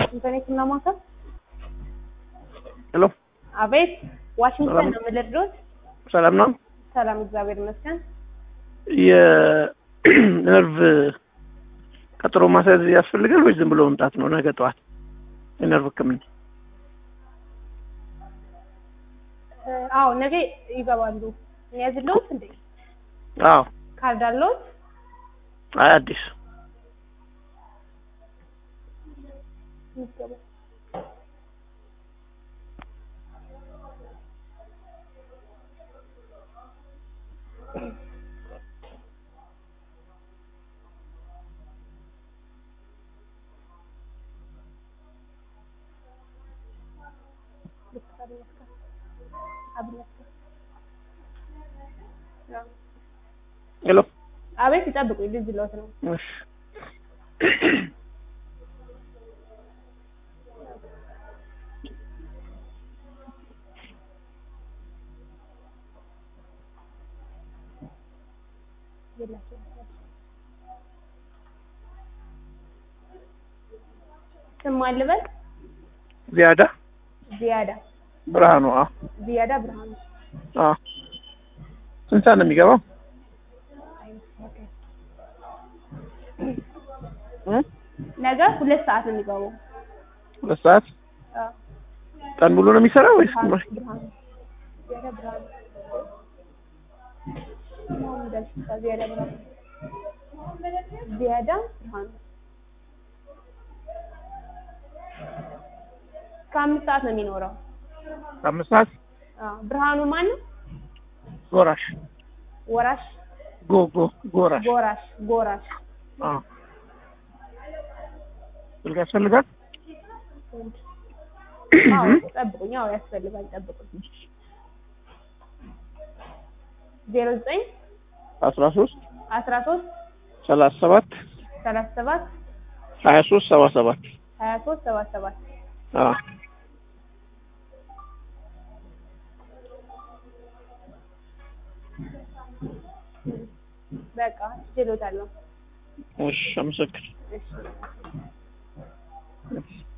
ዋሽንግተን የህክምና ማዕከል። ሄሎ አቤት። ዋሽንግተን ሰላም። ነው የምልድሮት። ሰላም ነው። ሰላም፣ እግዚአብሔር ይመስገን። የነርቭ ቀጠሮ ማስያዝ ያስፈልጋል ወይስ ዝም ብሎ መምጣት ነው? ነገ ጠዋት የነርቭ ህክምና። እ፣ አዎ ነገ ይገባሉ። የሚያዝለውት እንዴ አዎ። ካርድ አለዎት? አይ አዲስ ይገባል። ሄሎ አቤት፣ ይጠብቁ። ልጅ ለውት ነው። እሺ ስም አልበል ዚያዳ ዚያዳ ብርሃኑ። አዎ ዚያዳ ብርሃኑ። አዎ። ስንት ሰዓት ነው የሚገባው? እ? ነገ ሁለት ሰዓት ነው የሚገባው። ሁለት ሰዓት አዎ። ቀን ሙሉ ነው የሚሰራው ወይስ ብርሃኑ ግማሽ? ብርሃኑ ዚያዳ ብርሃኑ ማን እንዳልሽ? ዚያዳ ብርሃኑ ዚያዳ ብርሃኑ ከአምስት ሰዓት ነው የሚኖረው። አምስት ሰዓት አዎ። ብርሃኑ ማን ነው? ጎራሽ ወራሽ ጎ ጎ ጎራሽ ጎራሽ ጎራሽ አዎ። ስልክ ያስፈልጋል? አዎ ጠብቁኝ። አዎ ያስፈልጋል። ጠብቁኝ። ዜሮ ዘጠኝ አስራ ሶስት አስራ ሶስት ሰላሳ ሰባት ሰላሳ ሰባት ሀያ ሶስት ሰባ ሰባት ሀያ ሶስት ሰባ ሰባት አዎ። በቃ ችሎታለሁ። እሺ አመሰግን እሺ